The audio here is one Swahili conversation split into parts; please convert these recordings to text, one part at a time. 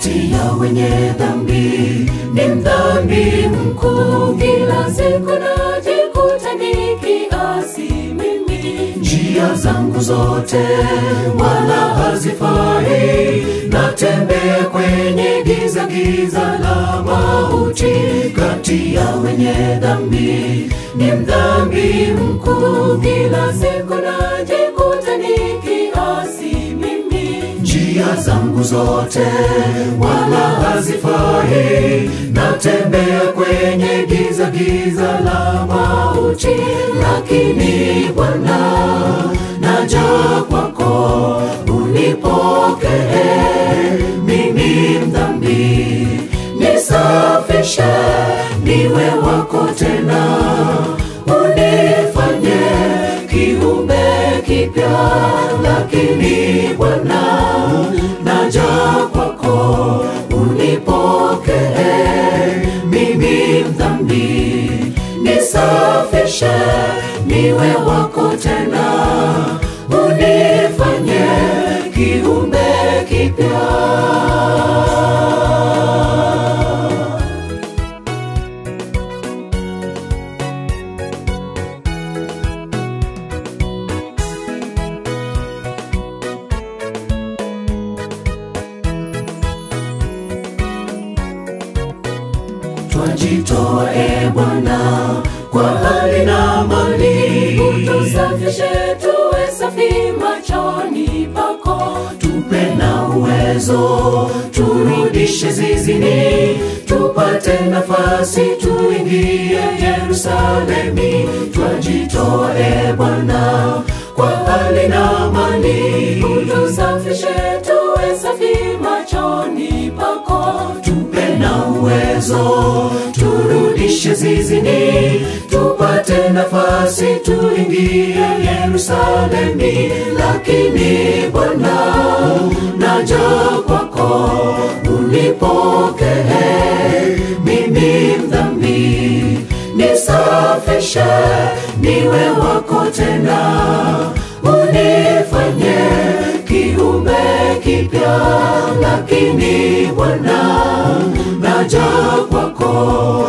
kati ya wenye dhambi, ni mdhambi mkuu. Kila siku najikuta nikiasi mimi, njia zangu zote wala hazifai, natembea kwenye giza giza la mauti, kati ya wenye dhambi, ni mdhambi mkuu. Kila siku najikuta nikiasi mimi, njia zangu zote wala hazifai, natembea kwenye giza giza la mauti, lakini Bwana naja kwako, unipokee mimi mdhambi, nisafishe niwe wako tena, unifanye kiumbe kipya, lakini Bwana naja kwako, unipokee mimi mdhambi, nisafishe niwe wako tena, unifanye kiumbe kipya. Twajitoa e Bwana kwa hali na mali, utusafishe tuwe safi machoni pako, tupe na uwezo, turudishe zizini, tupate nafasi tuingie Yerusalemi. Twajitoa e Bwana kwa hali na mali, utusafishe tuwe safi machoni pako, tupe na uwezo, turudishe zizini, tupate nafasi tuingie Yerusalemi. Lakini Bwana, naja kwako, unipokee mimi mdhambi, nisafishe niwe wako tena, unifanye kiumbe kipya. Lakini Bwana, naja kwako,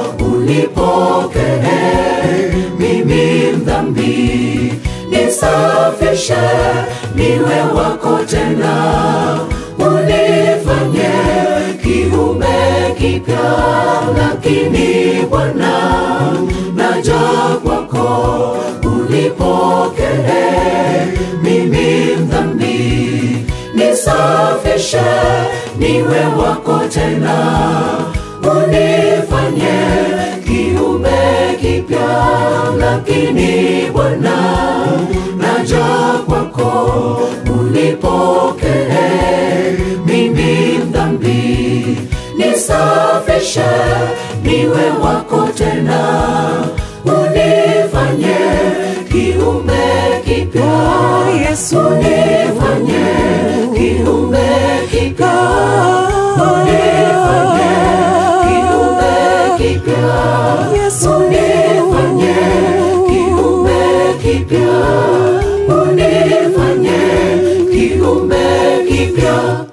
unipokee mimi mdhambi, nisafishe niwe wako tena, unifanye kiumbe kipya. Lakini Bwana, naja kwako, unipokee mimi mdhambi, nisafishe niwe wako tena, unifanye kiumbe kipya. Lakini Bwana, naja kwako, unipokee mimi mdhambi, nisafishe niwe wako tena, unifanye kiumbe kipya. Yesu. unifanye kiumbe kipya, unifanye kiumbe kipya, Yesu. unifanye kiumbe kipya, unifanye kiumbe kipya.